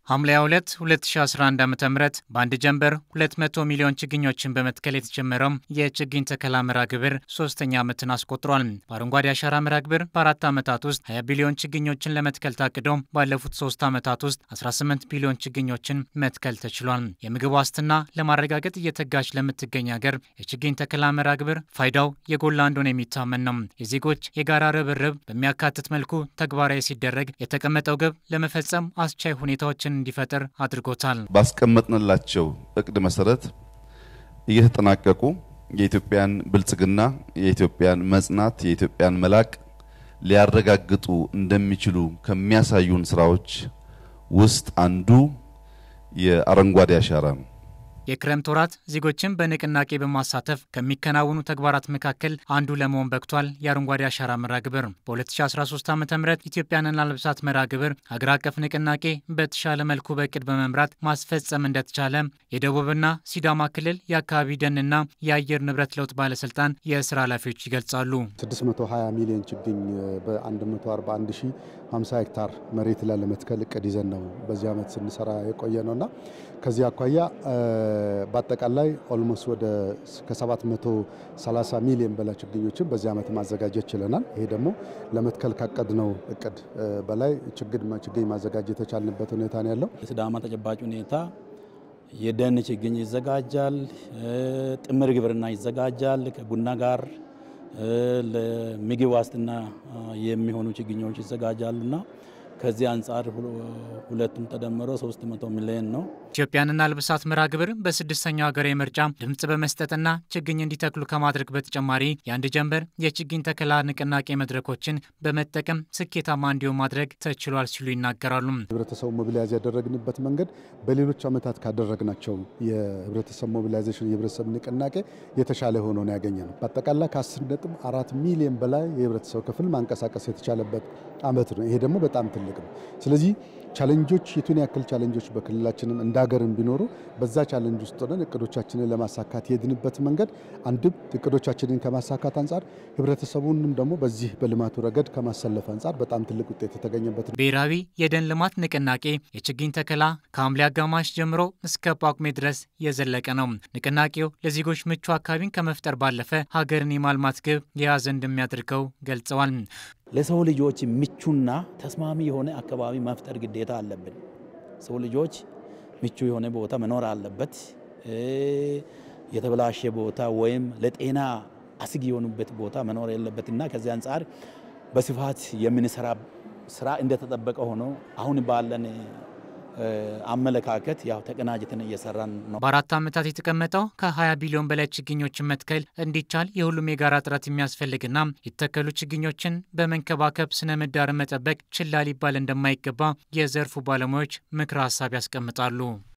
ሐምሌ 2 2011 ዓ ም በአንድ ጀንበር 200 ሚሊዮን ችግኞችን በመትከል የተጀመረው የችግኝ ተከላ መርሃ ግብር ሶስተኛ ዓመትን አስቆጥሯል። በአረንጓዴ አሻራ መርሃ ግብር በአራት ዓመታት ውስጥ 20 ቢሊዮን ችግኞችን ለመትከል ታቅዶ ባለፉት ሶስት ዓመታት ውስጥ 18 ቢሊዮን ችግኞችን መትከል ተችሏል። የምግብ ዋስትና ለማረጋገጥ እየተጋች ለምትገኝ ሀገር የችግኝ ተከላ መርሃ ግብር ፋይዳው የጎላ እንደሆነ የሚታመን ነው። የዜጎች የጋራ ርብርብ በሚያካትት መልኩ ተግባራዊ ሲደረግ የተቀመጠው ግብ ለመፈጸም አስቻይ ሁኔታዎችን እንዲፈጥር አድርጎታል። ባስቀመጥንላቸው እቅድ መሰረት እየተጠናቀቁ የኢትዮጵያን ብልጽግና፣ የኢትዮጵያን መጽናት፣ የኢትዮጵያን መላቅ ሊያረጋግጡ እንደሚችሉ ከሚያሳዩን ስራዎች ውስጥ አንዱ የአረንጓዴ አሻራ ነው። የክረምት ወራት ዜጎችን በንቅናቄ በማሳተፍ ከሚከናወኑ ተግባራት መካከል አንዱ ለመሆን በቅቷል። የአረንጓዴ አሻራ መርሃ ግብር በ2013 ዓ ም ኢትዮጵያን እናልብሳት መርሃ ግብር ሀገር አቀፍ ንቅናቄ በተሻለ መልኩ በእቅድ በመምራት ማስፈጸም እንደተቻለ የደቡብና ሲዳማ ክልል የአካባቢ ደንና የአየር ንብረት ለውጥ ባለስልጣን የስራ ኃላፊዎች ይገልጻሉ። 620 ሚሊዮን ችግኝ በ141 ሺህ 50 ሄክታር መሬት ላይ ለመትከል እቅድ ይዘን ነው በዚህ ዓመት ስንሰራ የቆየ ነውና ከዚህ አኳያ በአጠቃላይ ኦልሞስት ወደ ከ730 ሚሊዮን በላይ ችግኞችን በዚህ ዓመት ማዘጋጀት ችለናል። ይሄ ደግሞ ለመትከል ካቀድነው እቅድ በላይ ችግኝ ማዘጋጀት የተቻልንበት ሁኔታ ነው ያለው። የሲዳማ ተጨባጭ ሁኔታ የደን ችግኝ ይዘጋጃል፣ ጥምር ግብርና ይዘጋጃል ከቡና ጋር ለምግብ ዋስትና የሚሆኑ ችግኞች ይዘጋጃሉና ከዚህ አንጻር ሁለቱም ተደምሮ 300 ሚሊዮን ነው። ኢትዮጵያን እናልብሳት መርሃ ግብር በስድስተኛው ሀገራዊ ምርጫ ድምፅ በመስጠትና ችግኝ እንዲተክሉ ከማድረግ በተጨማሪ የአንድ ጀንበር የችግኝ ተከላ ንቅናቄ መድረኮችን በመጠቀም ስኬታማ እንዲሆን ማድረግ ተችሏል ሲሉ ይናገራሉ። ህብረተሰቡ ሞቢላይዝ ያደረግንበት መንገድ በሌሎች ዓመታት ካደረግናቸው የህብረተሰብ ሞቢላይዜሽን የህብረተሰብ ንቅናቄ የተሻለ ሆኖ ነው ያገኘ ነው። በአጠቃላይ ከ10 ነጥብ አራት ሚሊዮን በላይ የህብረተሰብ ክፍል ማንቀሳቀስ የተቻለበት ዓመት ነው። ይሄ ደግሞ በጣም ትልቅ ነው። ስለዚህ ቻለንጆች የቱን ያክል ቻለንጆች በክልላችንም እንደ ሀገርም ቢኖሩ በዛ ቻለንጅ ውስጥ ሆነን እቅዶቻችንን ለማሳካት የሄድንበት መንገድ አንድም እቅዶቻችንን ከማሳካት አንጻር ህብረተሰቡንም ደግሞ በዚህ በልማቱ ረገድ ከማሰለፍ አንጻር በጣም ትልቅ ውጤት የተገኘበት ነው። ብሔራዊ የደን ልማት ንቅናቄ የችግኝ ተከላ ከሐምሌ አጋማሽ ጀምሮ እስከ ጳጉሜ ድረስ የዘለቀ ነው። ንቅናቄው ለዜጎች ምቹ አካባቢን ከመፍጠር ባለፈ ሀገርን የማልማት ግብ የያዘ እንደሚያደርገው ገልጸዋል። ለሰው ልጆች ምቹና ተስማሚ የሆነ አካባቢ መፍጠር ግዴታ አለብን። ሰው ልጆች ምቹ የሆነ ቦታ መኖር አለበት። የተበላሸ ቦታ ወይም ለጤና አስጊ የሆኑበት ቦታ መኖር የለበትና ከዚህ አንጻር በስፋት የምንሰራ ስራ እንደተጠበቀ ሆኖ አሁን ባለን አመለካከት ያው ተቀናጅተን እየሰራን ነው። በአራት ዓመታት የተቀመጠው ከ20 ቢሊዮን በላይ ችግኞችን መትከል እንዲቻል የሁሉም የጋራ ጥረት የሚያስፈልግና የተተከሉ ችግኞችን በመንከባከብ ስነ ምህዳርን መጠበቅ ችላ ሊባል እንደማይገባ የዘርፉ ባለሙያዎች ምክረ ሀሳብ ያስቀምጣሉ።